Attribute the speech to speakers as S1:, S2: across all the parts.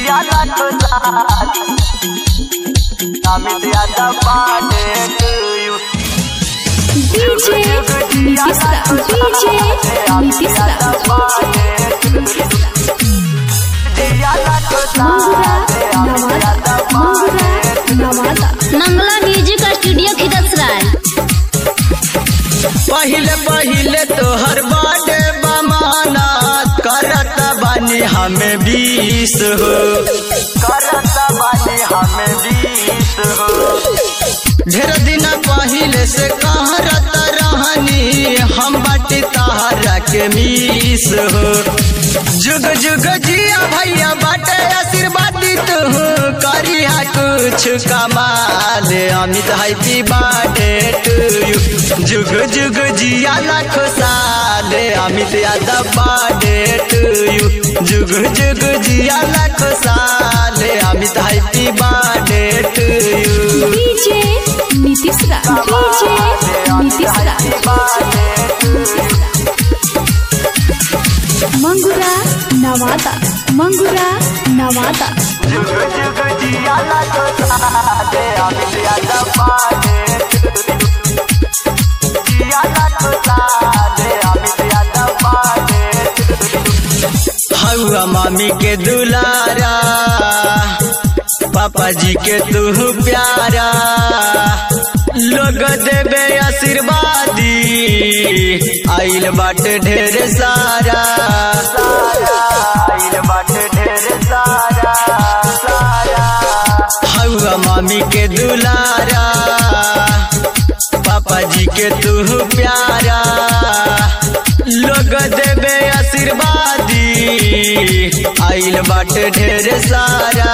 S1: जिया लाख साल Amit Yadav birthday to you
S2: DJ Nitish da DJ Nitish da Mangura Nawada Mangura Nawada
S3: Mangla music studio Khidsarai
S1: पहिले पहिले तोहर बर्थडे बमाना करत बानी हमें बीस हो करत बानी हमें बीस हो ढेर दिन पहिले से कहरत रहनी हम बाटी तहरा के मीस हो जुग जुग जिया भैया बाटे आशीर्वाद तू करिया कुछ कमाल Amit happy birthday to you जुग जुग जिया लाख साल Amit Yadav birthday to you जुग जुग जिया लाख साल Amit happy birthday to you
S2: DJ Nitish da DJ Nitish da Mangura Nawada Mangura Nawada
S1: जुग जुग जिया लाख साल अमित यादव बर्थडे जिया लाख साल अमित यादव बर्थडे हौआ मामी के दुलारा पापा जी के तू प्यारा लोग देवे आशीर्वादी आइल बाटे ढेर सारा आइल बाटे ढेर सारा सारा हौआ मामी के दुलारा पापा जी के तू प्यारा लोग देवे आशीर्वादी आइल बाटे ढेर सारा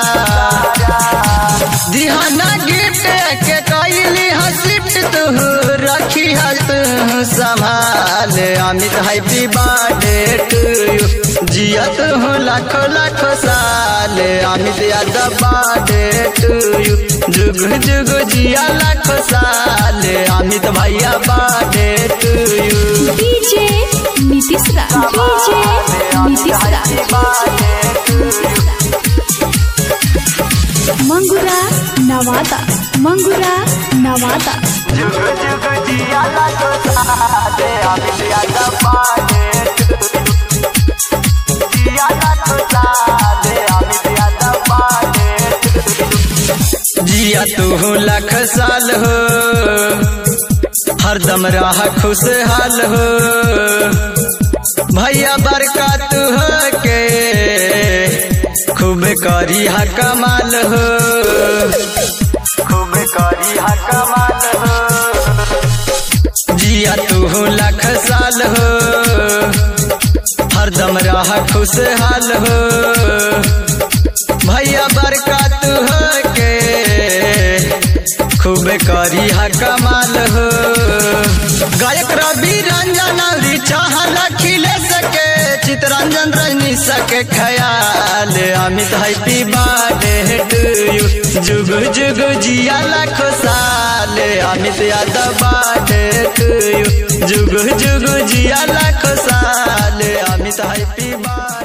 S1: दिहाना गिफ्ट के कैली हसिफ्ट तू रखी हस संभाल Amit happy birthday to you जियत हूँ लाखों लाखों साल Amit Yadav birthday to you जुग जुग जिया लाखों साल अमित भैया birthday to you
S2: DJ Nitish da DJ Nitish da Mangura Nawada Mangura Nawada
S1: जुग जुग जिया लाखो साल अमित यादव बर्थडे जिया लाखो साल अमित यादव बर्थडे जिया तू लाख साल हो हरदम रह खुशहाल हो भैया बरकत हो के खूब करी हा कमाल हो खूब करी हा कमाल हो जिया तू लाख साल हो हरदम रह खुशहाल हो भैया बरकत हो के खूब करी हा कमाल हो गायक रवि रंजन अवरी चाहल खिले सके चितरंजन रजनी सके ख्याल Amit happy birthday to you जुग जुग जिया लाखो साल Amit Yadav birthday to you जुग जुग जिया लाखो साल अमित हैप्पी बर्थडे